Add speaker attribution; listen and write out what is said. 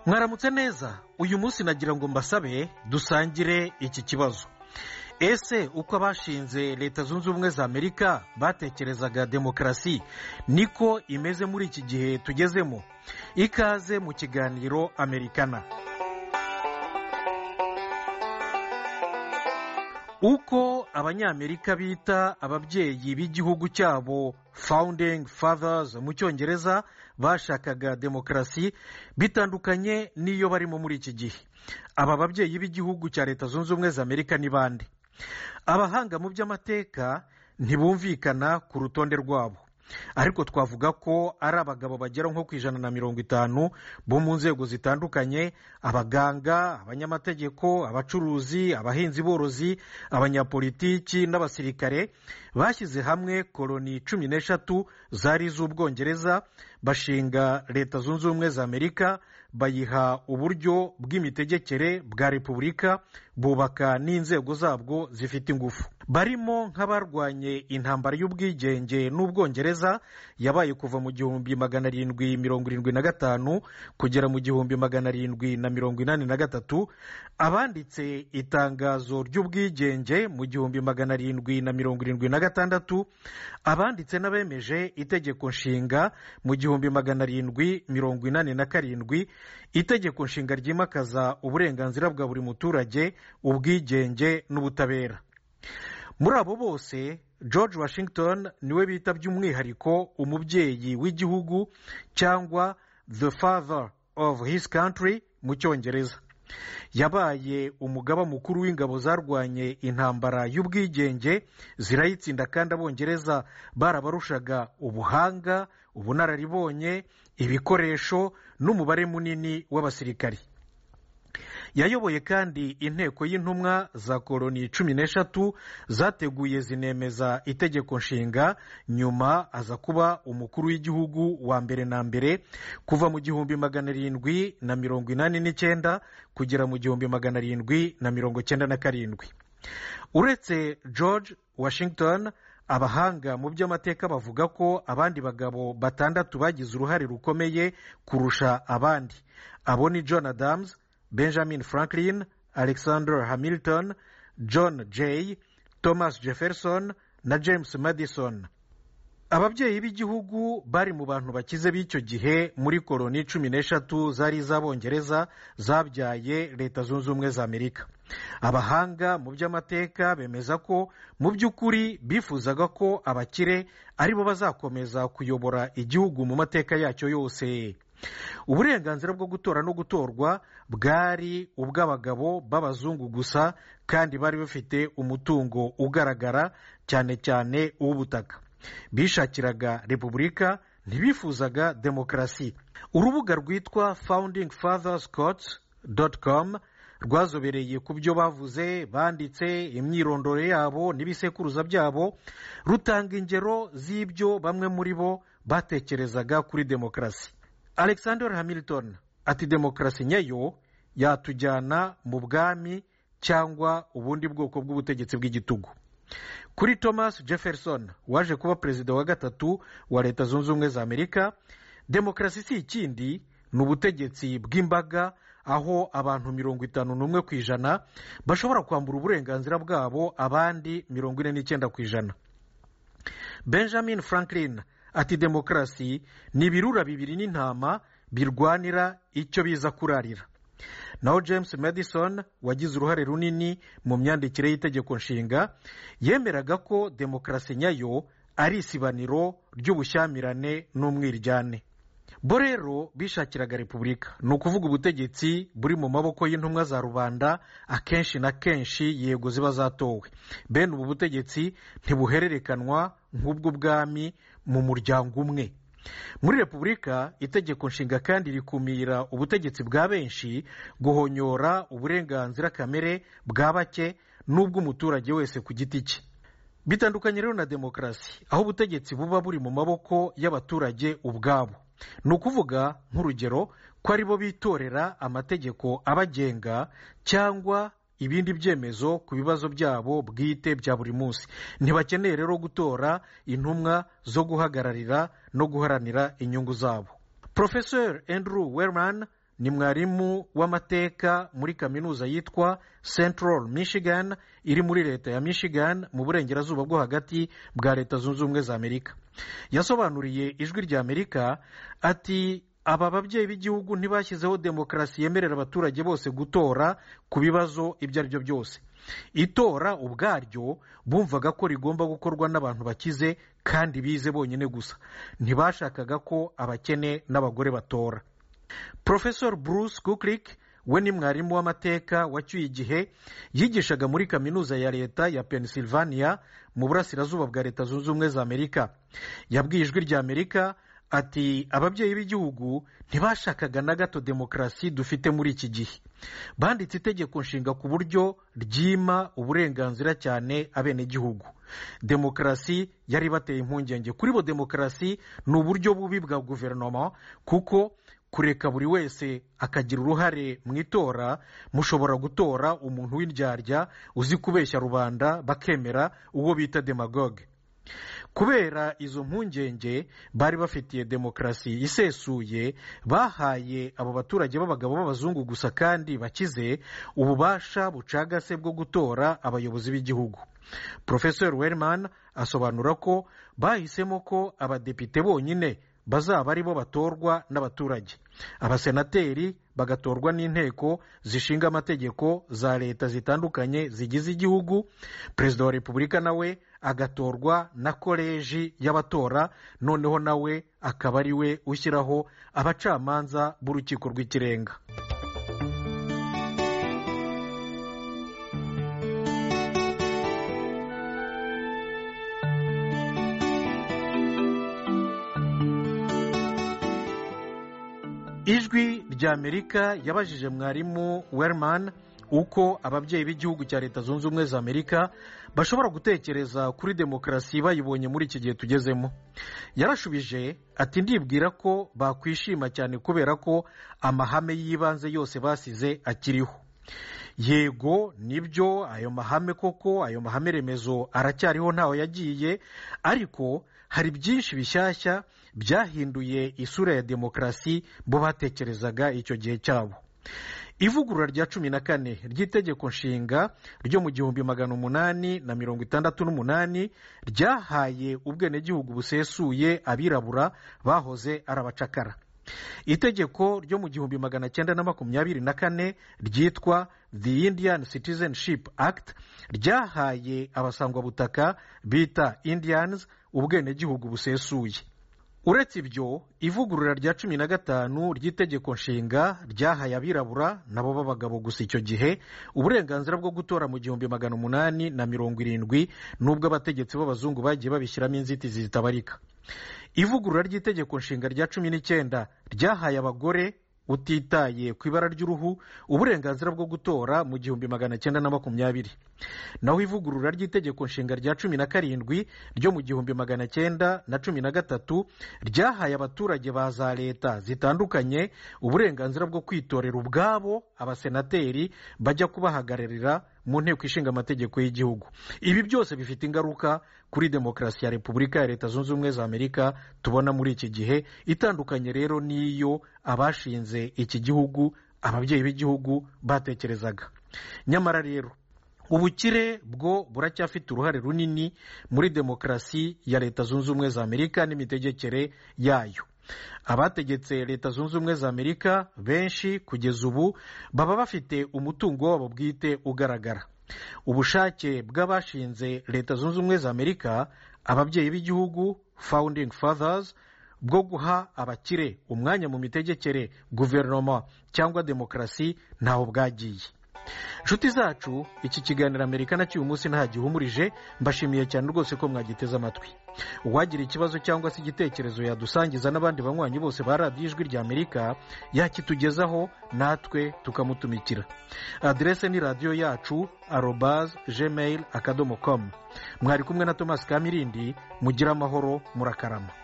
Speaker 1: mwaramutse neza uyu munsi nagira ngo mbasabe dusangire iki kibazo ese uko abashinze leta zunze ubumwe za amerika batekerezaga demokarasi niko imeze muri iki gihe tugezemo ikaze mu kiganiro amerikana uko abanyamerika bita ababyeyi b'igihugu cyabo founding fathers mu cyongereza bashakaga demokarasi bitandukanye n'iyo barimo muri iki gihe aba babyeyi b'igihugu cya leta zunze ubumwe za amerika ni bande abahanga mu by'amateka ntibumvikana ku rutonde rwabo ariko twavuga ko ari abagabo bagera nko ku ijana na mirongo itanu bo mu nzego zitandukanye abaganga abanyamategeko abacuruzi abahinzi borozi abanyapolitiki n'abasirikare bashyize hamwe koloni cumi n'eshatu zari iz'ubwongereza bashinga leta zunze ubumwe za amerika bayiha uburyo bw'imitegekere bwa repubulika bubaka n'inzego zabwo zifite ingufu barimo nk'abarwanye intambara y'ubwigenge n'ubwongereza yabaye kuva mu gihumbi magana arindwi mirongo irindwi na gatanu kugera mu gihumbi magana arindwi na mirongo inani na gatatu abanditse itangazo ry'ubwigenge mu gihumbi magana arindwi na mirongo irindwi na gatandatu abanditse n'abemeje itegeko nshinga mu gihumbi magana arindwi mirongo inani na karindwi itegeko nshinga ryimakaza uburenganzira bwa buri muturage ubwigenge n'ubutabera muri abo bose george washington niwe bita by'umwihariko umubyeyi w'igihugu cyangwa the father of his country mu cyongereza yabaye umugaba mukuru w'ingabo zarwanye intambara y'ubwigenge zirayitsinda kandi abongereza barabarushaga ubuhanga ubunararibonye ibikoresho n'umubare munini w'abasirikari yayoboye kandi inteko y'intumwa za koloni cumi n'eshatu zateguye zinemeza itegeko nshinga nyuma aza kuba umukuru w'igihugu wa mbere na mbere kuva mu gihumbi magana arindwi na mirongo inani n'icyenda kugera mu gihumbi magana arindwi na mirongo icyenda na karindwi uretse george washington abahanga mu by'amateka bavuga ko abandi bagabo batandatu bagize uruhare rukomeye kurusha abandi abo ni john adams benjamin franklin alexander hamilton john jay thomas jefferson na james madison ababyeyi b'igihugu bari mu bantu bakize b'icyo gihe muri koloni cumi n'eshatu zari iz'abongereza zabyaye leta zunze ubumwe za amerika abahanga mu by'amateka bemeza ko mu by'ukuri bifuzaga ko abakire aribo bazakomeza kuyobora igihugu mu mateka yacyo yose uburenganzira bwo gutora no gutorwa bwari ubw'abagabo b'abazungu gusa kandi bari bafite umutungo ugaragara cyane cyane uw'ubutaka bishakiraga repubulika ntibifuzaga demokarasi urubuga rwitwa founding fathers court com rwazobereye ku byo bavuze banditse imyirondoro yabo n'ibisekuruza byabo rutanga ingero z'ibyo bamwe muri bo batekerezaga kuri demokarasi alexander hamilton ati demokarasi nyayo yatujyana mu bwami cyangwa ubundi bwoko bw'ubutegetsi bw'igitugu kuri thomas jefferson waje kuba perezida wa gatatu wa leta zunze ubumwe za amerika demokarasi si ikindi ni ubutegetsi bw'imbaga aho abantu mirongo itanu n'umwe ku ijana bashobora kwambura uburenganzira bwabo abandi mirongo ine n'icyenda ku ijana benjamin franklin ati demokarasi ni ibirura bibiri n'intama birwanira icyo biza kurarira naho james madison wagize uruhare runini mu myandikire y'itegeko nshinga yemeraga ko demokarasi nyayo ari isibaniro ry'ubushyamirane n'umwiryane bo rero bishakiraga repubulika ni ukuvuga ubutegetsi buri mu maboko y'intumwa za rubanda akenshi na kenshi yego ziba zatowe bene ubu butegetsi ntibuhererekanwa nk'ubw'ubwami mu muryango umwe muri repubulika itegeko nshinga kandi rikumira ubutegetsi bwa benshi guhonyora uburenganzira kamere bwa bake n'ubw'umuturage wese ku giti cye bitandukanye rero na demokarasi aho ubutegetsi buba buri mu maboko y'abaturage ubwabo ni ukuvuga nk'urugero ko aribo bitorera amategeko abagenga cyangwa ibindi byemezo ku bibazo byabo bwite bya buri munsi ntibakeneye rero gutora intumwa zo guhagararira no guharanira inyungu zabo profesor andrew werman ni mwarimu w'amateka muri kaminuza yitwa central michigan iri muri leta ya michigan mu burengerazuba bwo hagati bwa leta zunze ubumwe za amerika yasobanuriye ijwi rya amerika ati aba babyeyi b'igihugu ntibashyizeho demokarasi yemerera abaturage bose gutora ku bibazo ibyo ari byo byose itora ubwaryo bumvaga ko rigomba gukorwa n'abantu bakize kandi bize bonyine gusa ntibashakaga ko abakene n'abagore batora Professor Bruce Kuklik we ni mwarimu w'amateka wacyuye igihe yigishaga muri kaminuza ya leta ya Pennsylvania mu burasirazuba bwa leta zunze ubumwe za amerika yabwiye ijwi rya amerika ati ababyeyi b'igihugu ntibashakaga na gato demokarasi dufite muri iki gihe banditse itegeko nshinga ku buryo ryima uburenganzira cyane abenegihugu demokarasi yari bateye impungenge kuri bo demokarasi ni uburyo bubi bwa guverinoma kuko kureka buri wese akagira uruhare mu itora mushobora gutora umuntu w'indyarya uzi kubeshya rubanda bakemera uwo bita demagoge kubera izo mpungenge bari bafitiye demokarasi isesuye bahaye abo baturage b'abagabo b'abazungu gusa kandi bakize ububasha bucagase bwo gutora abayobozi b'igihugu porofesori werman asobanura ko bahisemo ko abadepite bonyine bazaba ari bo batorwa n'abaturage abasenateri bagatorwa n'inteko zishinga amategeko za leta zitandukanye zigize igihugu perezida wa repubulika nawe agatorwa na koleji y'abatora noneho nawe akaba ari we ushyiraho abacamanza b'urukiko rw'ikirenga ijwi rya amerika yabajije mwarimu werman uko ababyeyi b'igihugu cya leta zunze ubumwe za amerika bashobora gutekereza kuri demokarasi bayibonye muri iki gihe tugezemo yarashubije ati ndibwira ko bakwishima cyane kubera ko amahame y'ibanze yose basize akiriho yego nibyo ayo mahame koko ayo mahame remezo aracyariho ntaho yagiye ariko hari byinshi bishyashya byahinduye isura ya demokarasi bo batekerezaga icyo gihe cyabo ivugurura rya cumi na kane ry'itegeko nshinga ryo mu gihumbi magana umunani na mirongo itandatu n'umunani ryahaye ubwenegihugu busesuye abirabura bahoze ari abacakara itegeko ryo mu gihumbi magana cyenda na makumyabiri na kane ryitwa the indian citizenship act ryahaye abasangwabutaka bita indians ubwenegihugu busesuye uretse ibyo ivugurura rya cumi na gatanu ry'itegeko nshinga ryahaye abirabura nabo b'abagabo gusa icyo gihe uburenganzira bwo gutora mu gihumbi magana umunani na mirongo irindwi n'ubwo abategetsi b'abazungu bagiye babishyiramo inzitizi zitabarika ivugurura ry'itegeko nshinga rya cumi n'icyenda ryahaye abagore utitaye ku ibara ry'uruhu uburenganzira bwo gutora mu gihumbi magana cyenda na makumyabiri naho ivugurura ry'itegeko nshinga rya cumi na karindwi ryo mu gihumbi magana cyenda na cumi na gatatu ryahaye abaturage ba za leta zitandukanye uburenganzira bwo kwitorera ubwabo abasenateri bajya kubahagararira mu nteko ishinga amategeko y'igihugu ibi byose bifite ingaruka kuri demokarasi ya repubulika ya leta zunze ubumwe za amerika tubona muri iki gihe itandukanye rero n'iyo abashinze iki gihugu ababyeyi b'igihugu batekerezaga nyamara rero ubukire bwo buracyafite uruhare runini muri demokarasi ya leta zunze ubumwe za amerika n'imitegekere yayo abategetse leta zunze ubumwe za amerika benshi kugeza ubu baba bafite umutungo wabo bwite ugaragara ubushake bw'abashinze leta zunze ubumwe za amerika ababyeyi b'igihugu founding fathers bwo guha abakire umwanya mu mitegekere guverinoma cyangwa demokarasi ntaho bwagiye inshuti zacu iki kiganiro amerika na cy'uyu munsi ntagihumurije mbashimiye cyane rwose ko mwagiteze amatwi uwagira ikibazo cyangwa se igitekerezo yadusangiza n'abandi banywanyi bose ba radiyo ijwi rya amerika yakitugezaho natwe tukamutumikira aderese ni radiyo yacu arobaze gmail akadomo komu mwari kumwe na tomasi kamirindi mugira amahoro murakarama